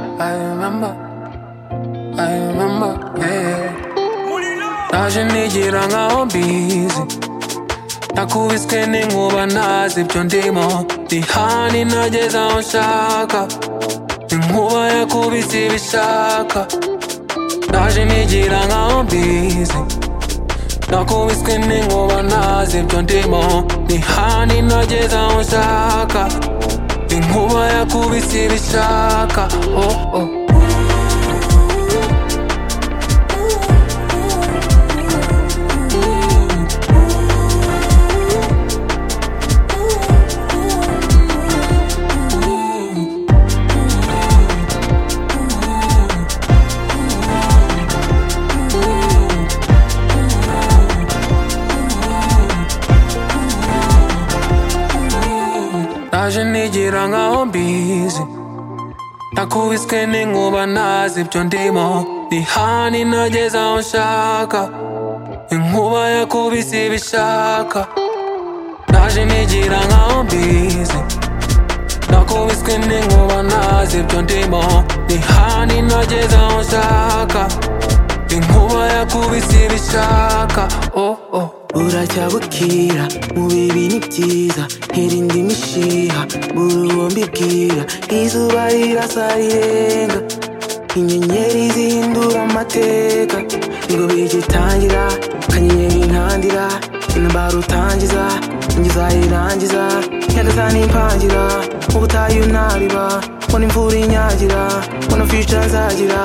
remember, I remember, yeah. Naje nigira nkaho mbizi nakubiswe n'inkuba ntazi ibyo ndimo ni hani nageze aho nshaka inkuba yakubise ibishaka naje nigira nkaho mbizi nakubiswe n'inkuba ntazi ibyo ndimo ni hani nageze aho nshaka inkuba yakubise ibishaka oh, oh. naje nigira nkaho mbizi nakubiswe n'inkuba ntazi ibyo ndimo ni hani nageze aho nshaka inkuba yakubise ibishaka naje nigira nkaho mbizi nakubiswe n'inkuba ntazi ibyo ndimo ni hani nageze aho nshaka inkuba yakubise ibishaka oh, oh. buracya bukira mu bibi ni byiza hirinde imishiha burubombi bwira izuba rirasa rirenga inyenyeri zihindura amateka ngo bigitangira kanyenyeri intangira intabara utangiza ingiza irangiza nyagasani impangira ubutayu ntarira mbona imvura inyagira mbona fica nzagira